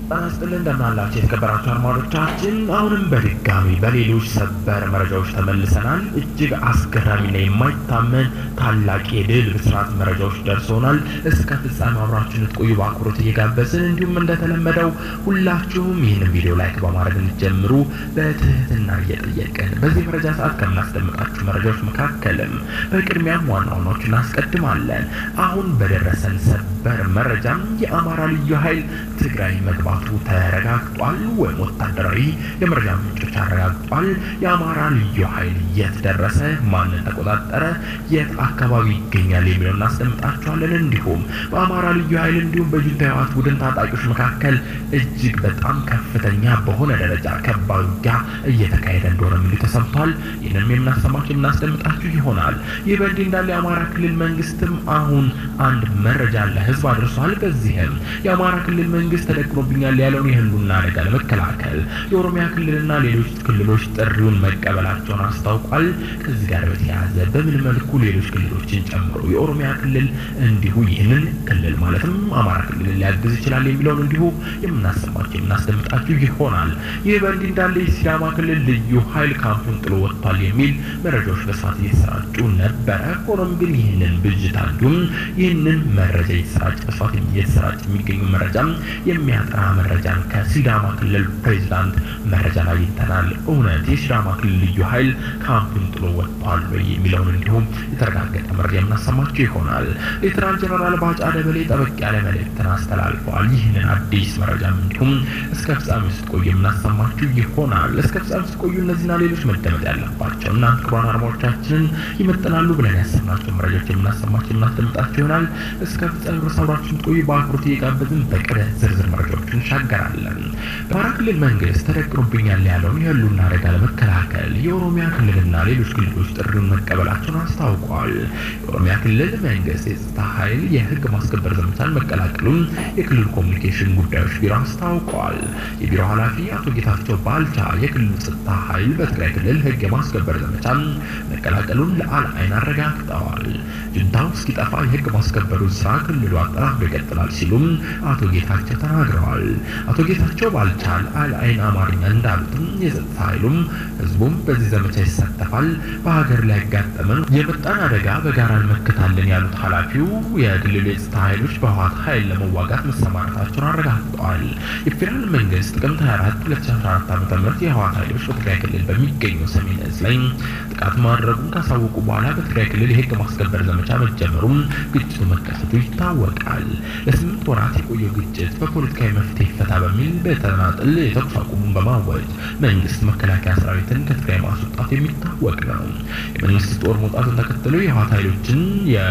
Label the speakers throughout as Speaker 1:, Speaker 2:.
Speaker 1: ጤና ይስጥልን እንደምናላችሁ የተከበራችሁ አድማጮቻችን፣ አሁንም በድጋሚ በሌሎች ሰበር መረጃዎች ተመልሰናል። እጅግ አስገራሚና የማይታመን ታላቅ የድል ብስራት መረጃዎች ደርሶናል። እስከ ፍጻሜ አብራችሁን ልትቆዩ በአክብሮት እየጋበዝን እንዲሁም እንደተለመደው ሁላችሁም ይህንን ቪዲዮ ላይክ በማድረግ እንዲጀምሩ በትህትና እየጠየቅን በዚህ መረጃ ሰዓት ከምናስደምጣችሁ መረጃዎች መካከልም በቅድሚያም ዋና ዋናዎቹ እናስቀድማለን። አሁን በደረሰን ሰበር መረጃም የአማራ ልዩ ኃይል ትግራይ መግባቱ ተረጋግጧል፣ ወይም ወታደራዊ የመረጃ ምንጮች አረጋግጧል። የአማራ ልዩ ኃይል የት ደረሰ፣ ማንን ተቆጣጠረ፣ የት አካባቢ ይገኛል የሚለው እናስደምጣችኋለን። እንዲሁም በአማራ ልዩ ኃይል እንዲሁም በጁንታ ህወሓት ቡድን ታጣቂዎች መካከል እጅግ በጣም ከፍተኛ በሆነ ደረጃ ከባድ ውጊያ እየተካሄደ እንደሆነ ሚሉ ተሰምቷል። ይህንም የምናሰማችሁ የምናስደምጣችሁ ይሆናል። ይህ በእንዲህ እንዳለ የአማራ ክልል መንግስትም አሁን አንድ መረጃ ለህዝብ አድርሷል። በዚህም የአማራ ክልል መንግስት ተደቅኖብኛል ያለውን የህልውና አደጋ ለመከላከል የኦሮሚያ ክልልና ሌሎች ክልሎች ጥሪውን መቀበላቸውን አስታውቋል። ከዚህ ጋር በተያያዘ በምን መልኩ ሌሎች ክልሎችን ጨምሮ የኦሮሚያ ክልል እንዲሁ ይህንን ክልል ማለትም አማራ ክልልን ሊያግዝ ይችላል የሚለውን እንዲሁ የምናሰማቸው የምናስደምጣችሁ ይሆናል። ይህ በእንዲህ እንዳለ የሲዳማ ክልል ልዩ ኃይል ካምፑን ጥሎ ወጥቷል የሚል መረጃዎች በስፋት እየተሰራጩ ነበረ። ሆኖም ግን ይህንን ብዥታ እንዲሁም ይህንን መረጃ እየተሰራጨ በስፋት እየተሰራጨ የሚገኙ መረጃ የሚያጠራ መረጃን ከሲዳማ ክልል ፕሬዚዳንት መረጃን አግኝተናል። እውነት የሲዳማ ክልል ልዩ ኃይል ካምፑን ጥሎ ወጥቷል ወይ የሚለውን እንዲሁም የተረጋገጠ መረጃ የምናሰማቸው ይሆናል። ሌተናል ጀነራል ባጫ ደበሌ ጠበቅ ያለ መልእክትን አስተላልፈዋል። ይህንን አዲስ መረጃም እንዲሁም እስከ ፍጻሜ ስትቆዩ የምናሰማችሁ ይሆናል። እስከ ፍጻሜ ስትቆዩ እነዚህና ሌሎች መደመጥ ያለባቸው እና ክቡራን አድማጮቻችንን ይመጥናሉ ብለን ያሰብናቸው መረጃዎች የምናሰማቸው የምናስደምጣቸው ይሆናል። እስከ ፍጻሜ ድረስ አብራችሁን ስትቆዩ በአክብሮት እየጋበዝን በቅደ ዝርዝር መረጃዎች እንሻገራለን። በአማራ ክልል መንግስት ተደቅኖብኛል ያለውን የህልውና አደጋ ለመከላከል የኦሮሚያ ክልልና ሌሎች ክልሎች ጥሪውን መቀበላቸውን አስታውቋል። የኦሮሚያ ክልል መንግስት የጸጥታ ኃይል የህግ ማስከበር ዘመቻን መቀላቀሉን የክልሉ ኮሚኒኬሽን ጉዳዮች ቢሮ አስታውቋል። የቢሮ ኃላፊ አቶ ጌታቸው ባልቻ የክልሉ ጸጥታ ኃይል በትግራይ ክልል ህግ የማስከበር ዘመቻን መቀላቀሉን ለአልአይን አረጋግጠዋል። ጁንታው እስኪጠፋ የህግ ማስከበሩን ስራ ክልሉ አጠናክሮ ይቀጥላል ሲሉም አቶ ጌታቸው ተናግረዋል። አቶ ጌታቸው ባልቻ ለአልአይን አማርኛ እንዳሉትም የጸጥታ ኃይሉም ህዝቡም በዚህ ዘመቻ ይሳተፋል። በሀገር ላይ ያጋጠመን የመጣን አደጋ በጋራ እንመክታለን ያሉት ኃላፊው የክልሉ የጸጥታ ኃይሎች በህወሓት ኃይል ለመዋጋት መሰማራታቸውን አረጋግጠዋል። የፌዴራል መንግስት ጥቅምት 24 2014 ዓ.ም የህወሓት ኃይሎች በትግራይ ክልል በሚገኘው ሰሜን እዝ ላይ ጥቃት ማድረጉን ካሳወቁ በኋላ በትግራይ ክልል የህግ ማስከበር ዘመቻ መጀመሩም ግጭቱ መከሰቱ ይታወቃል። ለስምንት ወራት የቆየው ግጭት በፖለቲካዊ መፍትሄ ይፈታ በሚል በተናጥል የተኩስ አቁሙን በማወጅ መንግስት መከላከያ ሰራዊትን ከትግራይ ማስወጣት የሚታወቅ ነው። የመንግስት ጦር መውጣቱን ተከትሎ የህወሓት ኃይሎችን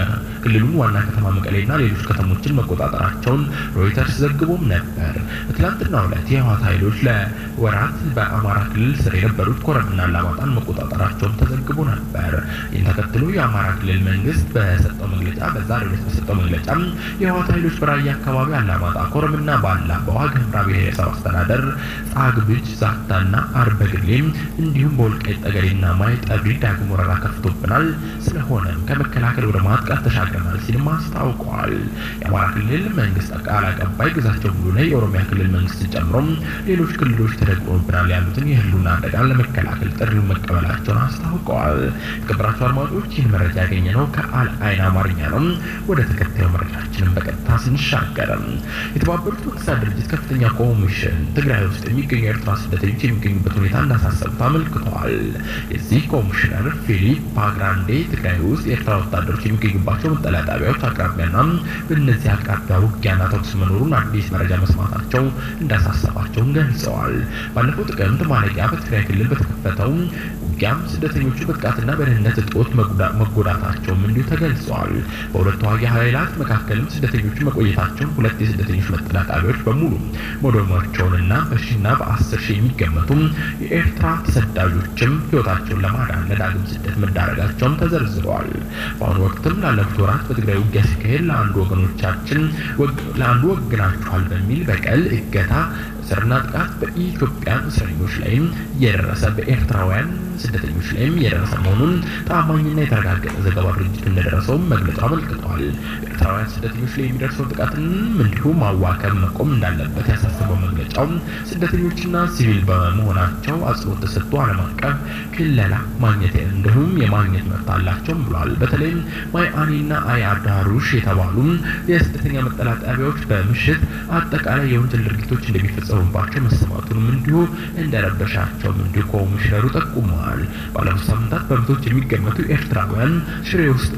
Speaker 1: የክልሉን ዋና ከተማ መቀሌና ሌሎች ከተሞችን መቆጣጠራቸውን ሮይተርስ ዘግቦም ነበር። በትላንትናው ዕለት የህወሓት ኃይሎች ለወራት በአማራ ክልል ስር የነበሩት ኮረምና አላማጣን መቆጣጠራቸውን ተዘግቦ ነበር። ይህን ተከትሎ የአማራ ክልል መንግስት በሰጠው መግለጫ በዛሬው ዕለት በሰጠው መግለጫ የህወሓት ኃይሎች በራያ አካባቢ አላማጣ፣ ኮረምና ባላ፣ በዋግ ኽምራ ብሔረሰብ አስተዳደር ጻግብጅ፣ ዛታና አርበግሌም እንዲሁም በወልቃይት ጠገዴና ማይጠብሪ ዳግም ወረራ ከፍቶብናል። ስለሆነም ከመከላከል ወደ ማጥቃት ተሻግረናል ሲልም አስታውቀዋል። የአማራ ክልል መንግስት ቃል አቀባይ ግዛቸው ሙሉነህ የኦሮሚያ ክልል መንግስትን ጨምሮም ሌሎች ክልሎች ተደቅኖብናል ያሉትን የህልውና አደጋን ለመከላከል ጥሪውን መቀበላቸውን አስታውቀዋል። የተከበራችሁ አድማጮች ይህን መረጃ ያገኘ ነው ከአልአይን አማርኛ ነው። ወደ ተከታዩ መረጃችንን በቀጥታ ስንሻገርም የተባበሩት መንግስታት ድርጅት ከፍተኛ ኮሚሽን ትግራይ ውስጥ የሚገኙ የኤርትራ ስደተኞች የሚገኙበት ሁኔታ እንዳሳሰቡት አመልክተዋል። የዚህ ኮሚሽነር ፊሊፕ ፓግራንዴ ትግራይ ውስጥ የኤርትራ ወታደሮች የሚገኙባቸው መጠለያ ጣቢያዎች አቅራቢያና በእነዚህ አቅራቢያ ውጊያና ተኩስ መኖሩን አዲስ መረጃ መስማታቸው እንዳሳሰባቸውን ገልጸዋል። ባለፈው ጥቅምት ማለቂያ በትግራይ ክልል በተከፈተው ውጊያም ስደተኞቹ በጥቃትና በደህንነት እጦት መጎዳታቸውም እንዲሁ ተገልጸዋል። በሁለቱ ተዋጊ ኃይላት መካከልም ስደተኞቹ መቆየታቸውን ሁለት የስደተኞች መጠለያ ጣቢያዎች በሙሉ መውደማቸውንና በሺና በአስር ሺህ የሚገመቱ የኤርትራ ተሰዳጆችም ህይወታቸውን ለማዳን ለዳግም ስደት መዳረጋቸውም ተዘርዝረዋል። በአሁኑ ወቅትም ላለፉት ወራት በትግራይ ውጊያ ሲካሄድ ለአንዱ ወገኖቻችን ለአንዱ ወግናችኋል በሚል በቀል እገታ እስርና ጥቃት በኢትዮጵያን እስረኞች ላይም እየደረሰ በኤርትራውያን ስደተኞች ላይም የደረሰ መሆኑን ታማኝና የተረጋገጠ ዘገባ ድርጅቱ እንደደረሰውም መግለጫው አመልክቷል። ኤርትራውያን ስደተኞች ላይ የሚደርሰውን ጥቃትን እንዲሁም ማዋከብ መቆም እንዳለበት ያሳሰበው መግለጫው ስደተኞችና ሲቪል በመሆናቸው አጽንኦት ተሰጥቶ ዓለም አቀፍ ክለላ ማግኘት እንዲሁም የማግኘት መብት አላቸውም ብሏል። በተለይም ማይ አኒና አይ አዳሩሽ የተባሉ የስደተኛ መጠለያ ጣቢያዎች በምሽት አጠቃላይ የወንጀል ድርጊቶች እንደሚፈጸሙባቸው መሰማቱንም እንዲሁ እንደረበሻቸውም እንዲሁ ኮሚሽነሩ ጠቁመዋል። ባለፉት ሳምንታት በመቶዎች የሚገመቱ ኤርትራውያን ሽሬ ውስጥ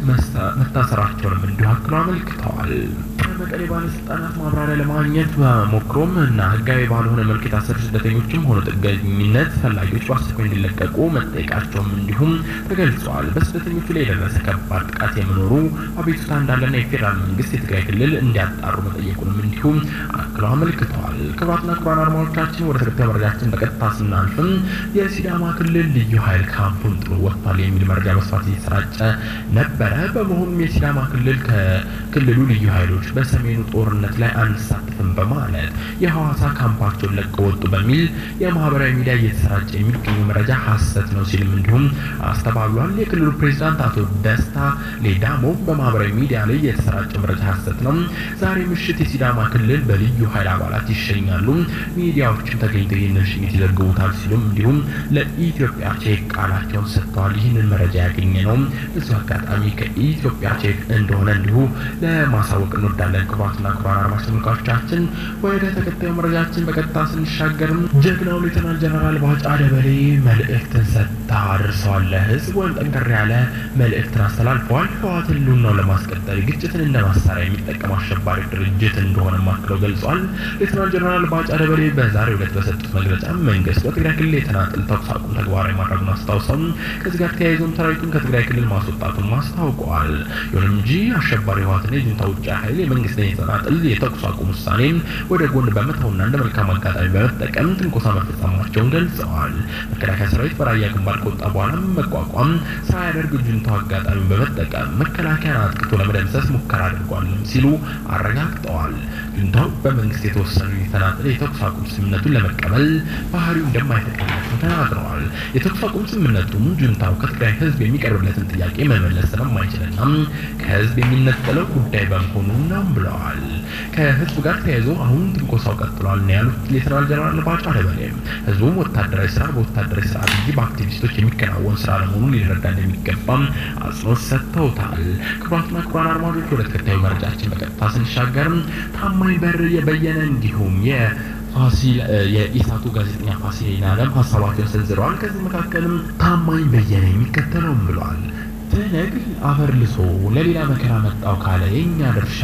Speaker 1: መታሰራቸውንም እንዲሁ አክሎ አመልክተዋል። ከመቀሌ ባለስልጣናት ማብራሪያ ለማግኘት በሞክሮም እና ህጋዊ ባልሆነ መልክ የታሰሩ ስደተኞችም ሆነ ጥገኝነት ፈላጊዎች በአስቸኳይ እንዲለቀቁ መጠየቃቸውም እንዲሁም ተገልጿል። በስደተኞቹ ላይ የደረሰ ከባድ ጥቃት የመኖሩ አቤቱታ እንዳለና የፌዴራል መንግስት የትግራይ ክልል እንዲያጣሩ መጠየቁንም እንዲሁም አክለው አመልክተዋል። ክቡራትና ክቡራን አድማጮቻችን ወደ ተከታዩ መረጃችን በቀጥታ ስናልፍም የሲዳማ ክልል ልዩ ኃይል ካምፑን ጥሎ ወጥቷል የሚል መረጃ በስፋት እየተሰራጨ ነበረ። በመሆኑም የሲዳማ ክልል ከክልሉ ልዩ ኃይሎች በሰሜኑ ጦርነት ላይ አንሳተፍም በማለት የሐዋሳ ካምፓቸውን ለቀው ወጡ በሚል የማህበራዊ ሚዲያ እየተሰራጨ የሚገኘው መረጃ ሀሰት ነው ሲልም እንዲሁም አስተባብሏል። የክልሉ ፕሬዚዳንት አቶ ደስታ ሌዳሞ በማህበራዊ ሚዲያ ላይ የተሰራጨው መረጃ ሀሰት ነው፣ ዛሬ ምሽት የሲዳማ ክልል በልዩ ኃይል አባላት ይሸኛሉ፣ ሚዲያዎችም ተገኝተው ይህንን ሽኝት ይዘግቡታል ሲሉም እንዲሁም ለኢትዮጵያ ቼክ ቃላቸውን ሰጥተዋል። ይህንን መረጃ ያገኘ ነው እዚሁ አጋጣሚ ከኢትዮጵያ ቼክ እንደሆነ እንዲሁ ለማሳወቅ እንወዳለን። ክቡራትና ክቡራን አድማጭ ተመልካቾቻችን ወደ ተከታዩ መረጃችን በቀጥታ ስንሻገርም ጀግናው ሌተናል ጀነራል ባጫ ደበሌ መልእክትን ሰጥታ አድርሰዋል። ለህዝብ ወይም ጠንከር ያለ መልእክትን አስተላልፈዋል። ህወሓትን ህልውናውን ለማስቀጠል ግጭትን እንደ ማሳሪያ የሚጠቀም አሸባሪ ድርጅት እንደሆነ አክለው ገልጿል። ሌተናል ጀነራል ባጫ ደበሌ በዛሬው ዕለት በሰጡት መግለጫ መንግስት በትግራይ ክልል የተናጥል ተኩስ አቁም ተግባራዊ ማድረጉን አስታውሰው ከዚህ ጋር ተያይዞም ሰራዊቱን ከትግራይ ክልል ማስወጣቱን አስታውቀዋል። ይሁን እንጂ አሸባሪ ህወሓትና የጁንታ ውጭ ኃይል የመንግስትን የተናጥል የተኩስ አቁም ውሳኔን ወደ ጎን በመተውና እንደ መልካም አጋጣሚ በመጠቀም ትንኮሳ መፈጸማቸውን ገልጸዋል። መከላከያ ሰራዊት በራያ ግንባር ከወጣ በኋላ መቋቋም ሳያደርግ ጁንታው አጋጣሚ በመጠቀም መከላከያን አጥቅቶ ለመደምሰስ ሙከራ አድርጓልም ሲሉ አረጋግጠዋል። ጁንታው በመንግስት የተወሰኑ የተናጠለ የተኩስ አቁም ስምምነቱን ለመቀበል ባህሪው እንደማይፈቅድለት ተናግረዋል። የተኩስ አቁም ስምምነቱም ጁንታው ከትግራይ ህዝብ የሚቀርብለትን ጥያቄ መመለስ ስለማይችልና ከህዝብ የሚነጠለው ጉዳይ በመሆኑ ነው ብለዋል። ከህዝብ ጋር ተያይዞ አሁን ትንኮሳው ቀጥሏል ነው ያሉት ሌተናል ጀነራል ባጫ ደበሌ ህዝቡም ወታደራዊ ስራ በወታደራዊ ስርዓት እንጂ በአክቲቪስቶች የሚከናወን ስራ ለመሆኑን ሊረዳ እንደሚገባም አጽንኦት ሰጥተውታል። ክቡራትና ክቡራን አድማጮች ወደ ተከታዩ መረጃችን በቀጥታ ስንሻገርም ታማኝ በር የበየነ እንዲሁም የ ፋሲል የኢሳቱ ጋዜጠኛ ፋሲል አለም ሀሳባቸውን ሰንዝረዋል። ከዚህ መካከልም ታማኝ በየነ የሚከተለውም ብለዋል። ትነግ አፈር ልሶ ለሌላ መከራ መጣው ካለ የእኛ ድርሻ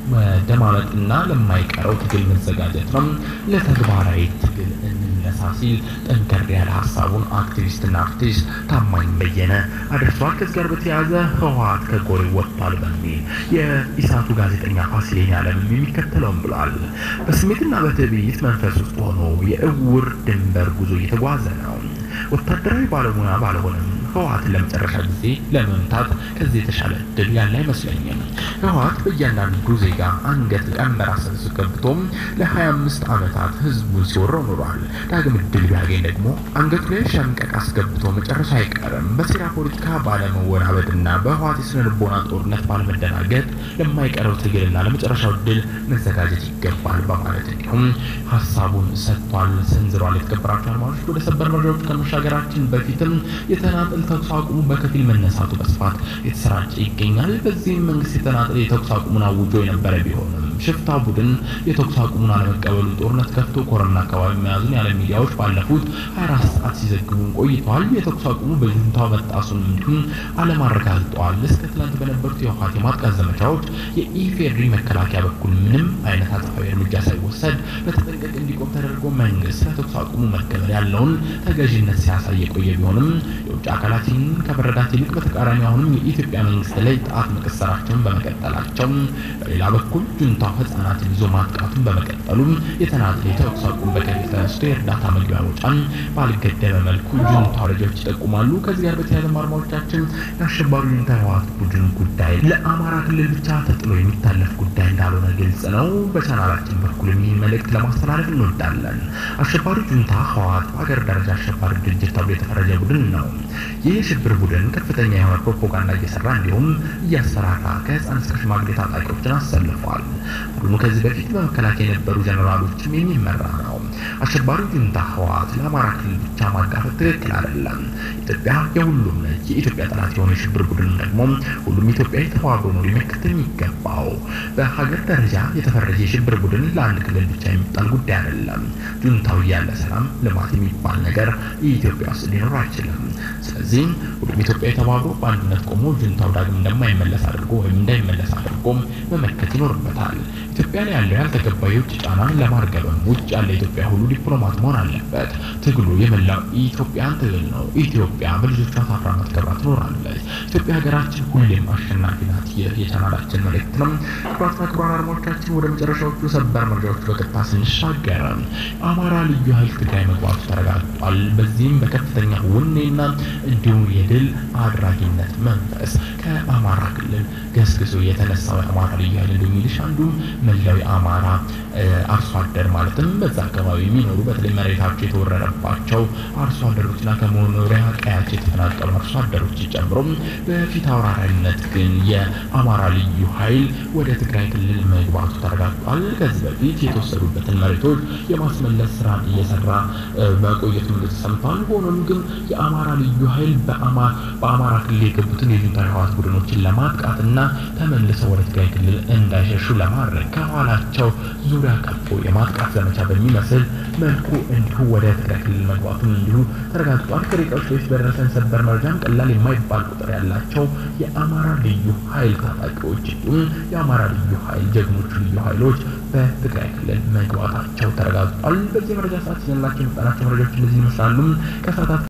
Speaker 1: መደማመጥና ለማይቀረው ትግል መዘጋጀት ነው። ለተግባራዊ ትግል እንነሳ ሲል ጠንከር ያለ ሀሳቡን አክቲቪስትና አርቲስት ታማኝ በየነ አድርሷል። ከዚህ ጋር በተያያዘ ህወሓት ከጎሬ ወጥቷል በሚል የኢሳቱ ጋዜጠኛ ፋሲል አለም የሚከተለውም ብሏል። በስሜትና በትዕቢት መንፈስ ውስጥ ሆኖ የእውር ድንበር ጉዞ እየተጓዘ ነው። ወታደራዊ ባለሙያ ባልሆነም ህወሓትን ለመጨረሻ ጊዜ ለመምታት ከዚህ የተሻለ እድል ያለ አይመስለኝም። ህወሓት በእያንዳንዱ ዜጋ አንገት ቀንበር አሰንሶ ገብቶም ለ25 ዓመታት ህዝቡን ሲወረው ኖሯል። ዳግም እድል ቢያገኝ ደግሞ አንገቱ ላይ ሸምቀቅ አስገብቶ መጨረሻ አይቀርም። በሴራ ፖለቲካ ባለመወናበድና በህወሓት የስነ ልቦና ጦርነት ባለመደናገጥ ለማይቀረው ትግልና ለመጨረሻው እድል መዘጋጀት ይገባል በማለት እንዲሁም ሀሳቡን ሰጥቷል፣ ሰንዝሯል። የተከበራቸው አድማጮች ወደ ሰበር መረጃዎች ከመሻገራችን በፊትም የተናጠል ተኩስ አቁሙ በከፊል መነሳቱ በስፋት የተሰራጨ ይገኛል። በዚህም መንግስት የተናጠል የተኩስ አቁሙን አውጆ የነበረ ቢሆንም ሽፍታ ቡድን የተኩስ አቁሙን አለመቀበሉ ጦርነት ከፍቶ ኮረና አካባቢ መያዙን ያለ ሚዲያዎች ባለፉት 24 ሰዓት ሲዘግቡን ቆይተዋል። የተኩስ አቁሙ በጁንታው መጣሱን እንዲሁም ዓለም አረጋግጠዋል። እስከ ትናንት በነበሩት የህወሓት የማጥቃት ዘመቻዎች የኢፌድሪ መከላከያ በኩል ምንም አይነት አጸፋዊ እርምጃ ሳይወሰድ በተጠንቀቅ እንዲቆም ተደርጎ መንግስት ለተኩስ አቁሙ መከበር ያለውን ተገዥነት ሲያሳይ የቆየ ቢሆንም የውጭ አካላት አካላትን ከመረዳት ይልቅ በተቃራኒ አሁንም የኢትዮጵያ መንግስት ላይ ጣት መቀሰራቸውን በመቀጠላቸው፣ በሌላ በኩል ጁንታው ህጻናትን ይዞ ማጥቃቱን በመቀጠሉ የተናጠል የተኩስ አቁም በከፊል ተነስቶ የእርዳታ መግቢያ ወጫን ባልገደበ መልኩ ጁንታው መረጃዎች ይጠቁማሉ። ከዚህ ጋር በተያያዘ አድማጮቻችን የአሸባሪ ጁንታ ህወሓት ቡድን ጉዳይ ለአማራ ክልል ብቻ ተጥሎ የሚታለፍ ጉዳይ እንዳልሆነ ግልጽ ነው። በቻናላችን በኩል ይህን መልእክት ለማስተላለፍ እንወዳለን። አሸባሪ ጁንታ ህወሓት በሀገር ደረጃ አሸባሪ ድርጅት ተብሎ የተፈረጀ ቡድን ነው። ይህ የሽብር ቡድን ከፍተኛ የሆነ ፕሮፓጋንዳ እየሰራ እንዲሁም እያሰራራ ከህፃን እስከ ሽማግሌ ታጣቂዎችን አሰልፏል። ቡድኑ ከዚህ በፊት በመከላከያ የነበሩ ጀነራሎችም የሚመራ ነው። አሸባሪው ጁንታ ህወሓት ለአማራ ክልል ብቻ ማጋፈጥ ትክክል አይደለም። ኢትዮጵያ የሁሉም ነች። የኢትዮጵያ ጠላት የሆነ የሽብር ቡድን ደግሞ ሁሉም ኢትዮጵያዊ ተባብሮ ነው ሊመክት የሚገባው። በሀገር ደረጃ የተፈረጀ የሽብር ቡድን ለአንድ ክልል ብቻ የሚጣል ጉዳይ አይደለም። ጁንታው እያለ ሰላም፣ ልማት የሚባል ነገር ኢትዮጵያ ውስጥ ሊኖር አይችልም። ስለዚህ ሁሉም ኢትዮጵያዊ ተባብሮ በአንድነት ቆሞ ጁንታው ዳግም እንደማይመለስ አድርጎ ወይም እንዳይመለስ አድርጎ መመከት ይኖርበታል። ኢትዮጵያ ላይ ያለው ያልተገባ የውጭ ጫናን ለማርገብም ውጭ ያለ ኢትዮጵያ ሁሉ ዲፕሎማት መሆን አለበት። ትግሉ የመላው ኢትዮጵያን ትግል ነው። ኢትዮጵያ በልጆቿ ታፍራና ተከብራ ትኖራለች። ኢትዮጵያ ሀገራችን ሁሌም አሸናፊ ናት። ይህ የቻናላችን መልእክት ነው። ክቡራትና ክቡራን አድማጮቻችን ወደ መጨረሻዎቹ ሰበር መረጃዎች በቀጥታ ስንሻገር አማራ ልዩ ኃይል ትግራይ መግባቱ ተረጋግጧል። በዚህም በከፍተኛ ውኔና እንዲሁም የድል አድራጊነት መንፈስ ከአማራ ክልል ገስግሶ የተነሳው የአማራ ልዩ ኃይል እንዲሁም ሚሊሻ እንዲሁም መላው የአማራ አርሶ አደር ማለትም በዛ አካባቢ የሚኖሩ በተለይ መሬታቸው የተወረረባቸው አርሶ አደሮችና ከመኖሪያ ቀያቸው የተፈናቀሉ አርሶ አደሮች ጨምሮ በፊት አውራሪነት ግን የአማራ ልዩ ኃይል ወደ ትግራይ ክልል መግባቱ ተረጋግጧል። ከዚህ በፊት የተወሰዱበትን መሬቶች የማስመለስ ስራን እየሰራ መቆየቱ ተሰምቷል። ሆኖም ግን የአማራ ልዩ ኃይል በአማራ ክልል የገቡትን የጁንታ ህወሓት ቡድኖችን ለማጥቃትና ተመልሰው ወደ ትግራይ ክልል እንዳይሸሹ ለማድረግ ከኋላቸው ዙሪያ ከቦ የማጥቃት ዘመቻ በሚመስል መልኩ እንዲሁ ወደ ትግራይ ክልል መግባቱን እንዲሁ ተረጋግጧል። ከደቂቃዎች በፊት በደረሰን ሰበር መረጃም ቀላል የማይባል ቁጥር ያላቸው የአማራ ልዩ ኃይል ታጣቂዎች እንዲሁም የአማራ ልዩ ኃይል ጀግኖቹ ልዩ ኃይሎች በትግራይ ክልል መግባታቸው ተረጋግጧል። በዚህ መረጃ ሰዓት ያላቸው የመጣናቸው መረጃዎች እነዚህ ይመስላሉ። ከሰዓታት